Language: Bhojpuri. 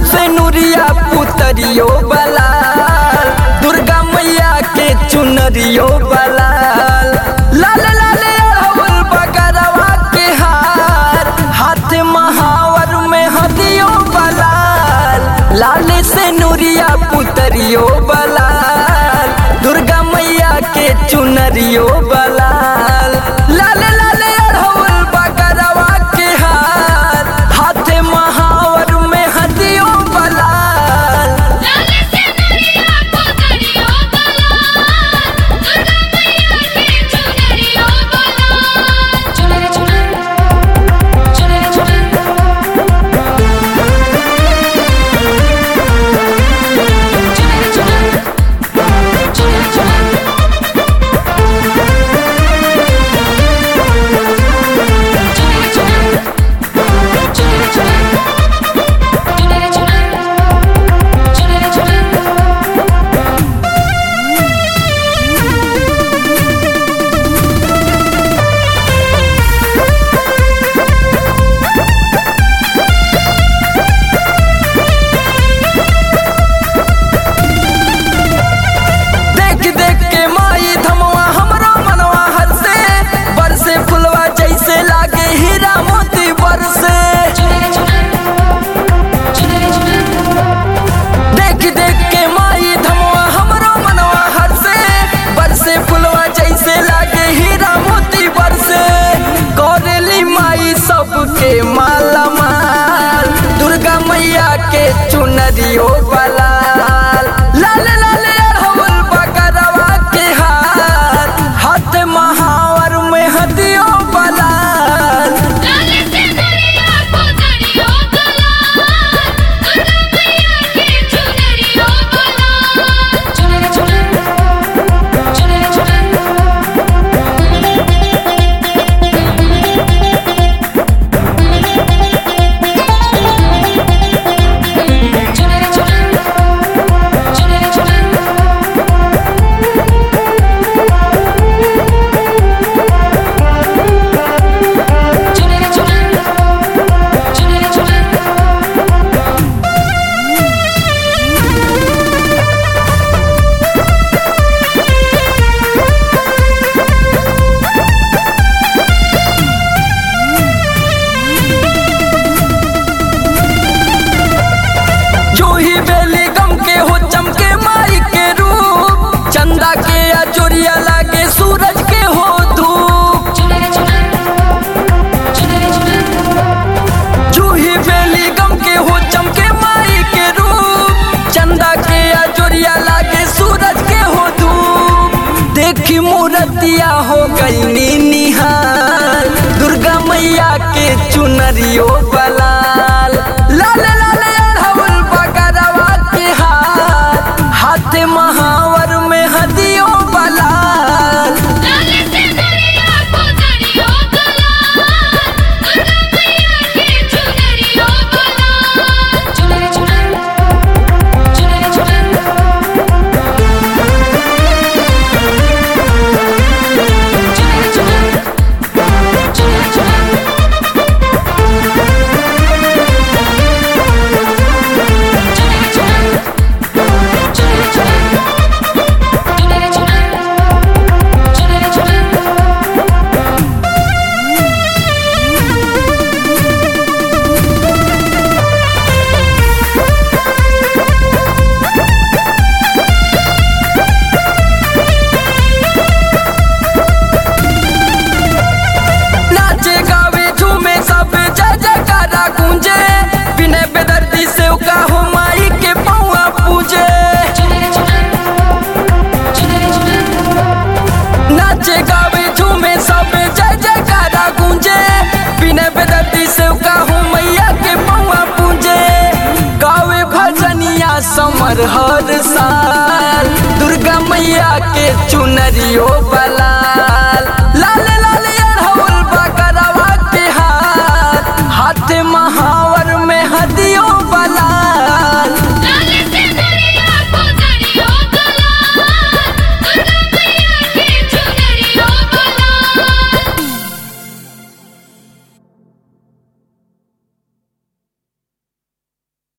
से नुरिया पुतरियो बलाल दुर्गा मैया के चुनरियो बलाल लाल लाल अड़हुल बगरवा के हार हाथ महावर में हदियो बलाल लाल से नुरिया पुतरियो बलाल दुर्गा मैया के चुनरियो बलाल लाल लाल अड़हुल बगरवा के हार हाथ महावर में हदियो बलाल लाले से नरिया पुतरियो बलाल दुर्गा मैया के चुनरियो बलाल चुनरी चुनरी चुनरी चुनरी चुनरी चुनरी चुनरी चुनरी चुनरी चुनरी चुनरी चुनरी चुनरी चुनरी चुनरी चुनरी देख देख के माई धमवा हमरो मनवा हर से बरसे फुलवा जैसे लागे हीरा मोती बरसे चुनरी चुनरी चुनरी चुनरी देख देख के माई धमवा हमरो मनवा हर से बरसे फुलवा जैसे लागे हीरा मोती बरसे कौरेली माई सबके माला माल दुर्गा मैया के चुनरियो बलाल लाल लाल अड़हुल बगरवा के हार हाथ महावर में हदियो बलाल लाले से नरिया पुतरियो बलाल दुर्गा मैया के चुनरियो बलाल चुनरी चुनरी चुनरी चुनरी चुनरी चुनरी चुनरी चुनरी चुनरी चुनरी चुनरी चुनरी जूही बेली गम के हो चमके माई के रूप चंदा के अजोरिया लागे सूरज के हो धूप चुनरी चुनरी चुनरी चुनरी जूही बेली गम के हो चमके माई के रूप चंदा के अजोरिया लागे सूरज के हो धूप देखी मूर्तिया हो गई निहाल दुर्गा मैया के चुनरियो बलाल लाल लाल अड़हुल बगरवा के हाथ हाथ महावर में हदियो बलाल लाले से नरिया पुतरियो बलाल दुर्गा मैया के चुनरियो बलाल चुनरी चुनरी चुनरी चुनरी चुनरी चुनरी चुनरी चुनरी चुनरी चुनरी चुनरी चुनरी चुनरी चुनरी चुनरी चुनरी नाचे गावे झूमे सब जय जयकारा गूंजे बिने बेदर्दी से का हो माई के पौआ पूजे चुनरी चुनरी चुनरी चुनरी नाचे गावे झूमे सब जय जयकारा गूंजे बिने बेदर्दी से का हो मैया के पौआ पूजे गावे भजनिया समर हर साल दुर्गा मैया के चुनरियो